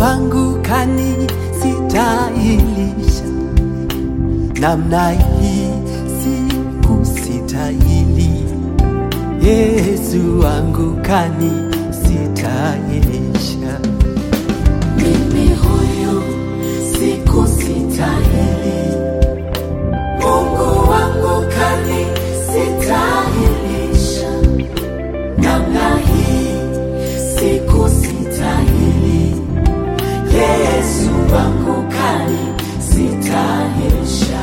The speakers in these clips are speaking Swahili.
wangu kanisistahilisha, namna hii sikusitahili. Yesu wangu kanisistahilisha. Mimi huyu sikustahili, Mungu wangu kanisistahilisha. Namna hii sikustahili, Yesu wangu kanisistahilisha.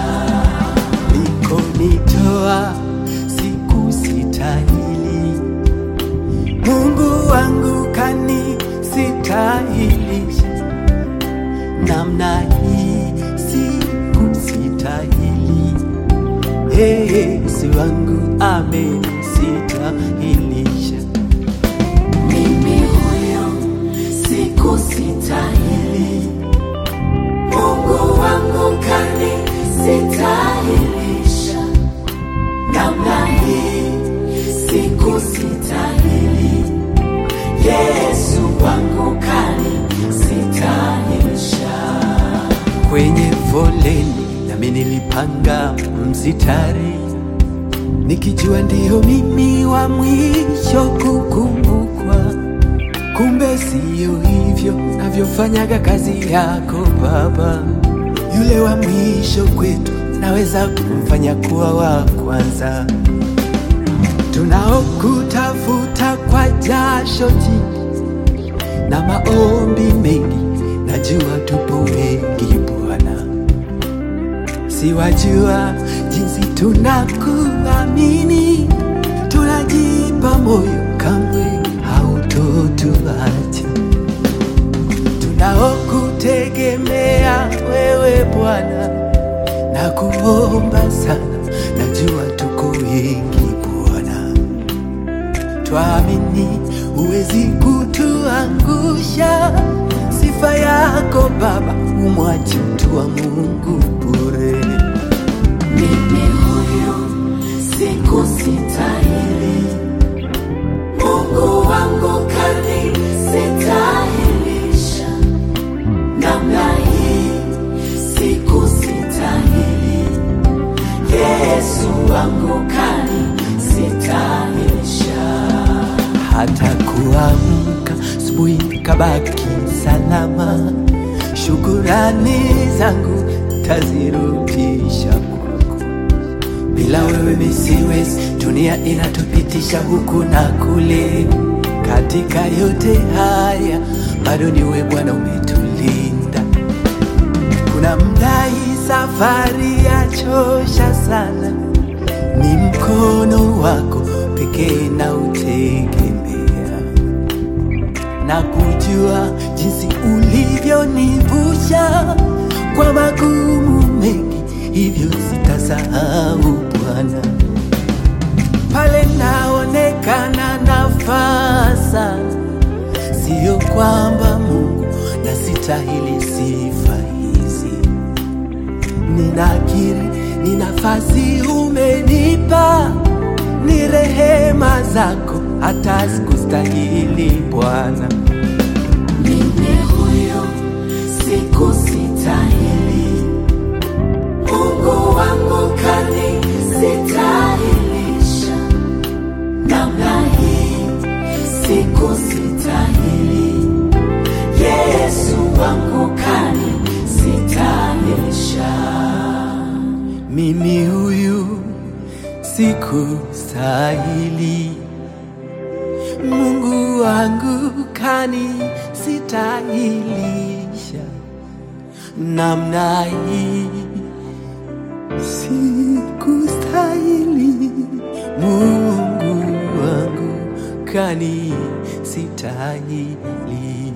Ulikonitoa sikusitahili, Mungu wangu kanisistahilisha. Namna hii sikusitahili, Yesu wangu amenistahilisha. Mimi huyu sikustahili, Mungu wangu kanisistahilisha. Namna hii sikustahili, Yesu wangu kanisistahilisha. Kwenye foleni nami nilipanga msitari, nikijua ndiyo mimi wa mwisho kukumbukwa. Kumbe siyo hivyo navyofanyaga kazi yako Baba. Yule wa mwisho kwetu naweza kumfanya kuwa wa kwanza. Tunaokutafuta kwa jasho jingi na maombi mengi, najua tupo wengi Bwana, siwajua jinsi tunakuamini, tunajipa moyo, kamwe hautotuacha. Tunaokutegemea wewe Bwana, na kuomba sana, najua tuko wengi Bwana twamini huwezi kutuangusha. Sifa yako Baba, umwachi mtu wa Mungu bure. Mimi huyu sikustahili, Mungu wangu kanisistahilisha. Namna hii sikustahili, Yesu wangu kanisistahilisha. hata kuamka asubuhi kabaki salama. Shukurani zangu tazirudisha kwako. Bila wewe mi siwezi, dunia inatupitisha huku na kule. Katika yote haya bado ni wewe Bwana umetulinda. Kuna mda hii safari yachosha sana, ni mkono wako pekee na utegemea, na kujua jinsi ulivyonivusha kwa magumu mengi, hivyo sitasahau Bwana. Pale naonekana nafaa sana, sio kwamba Mungu nasitahili sifa hizi ninakiri ni nafasi umenipa, ni rehema zako, hata sikustahili Bwana. Mimi huyu sikustahili, Mungu wangu kanisistahilisha. Namna hii sikustahili, Yesu wangu kanisistahilisha. Mimi huyu sikustahili, Mungu wangu kanisistahilisha. Namna hii sikustahili, Mungu wangu kanisitahilisha.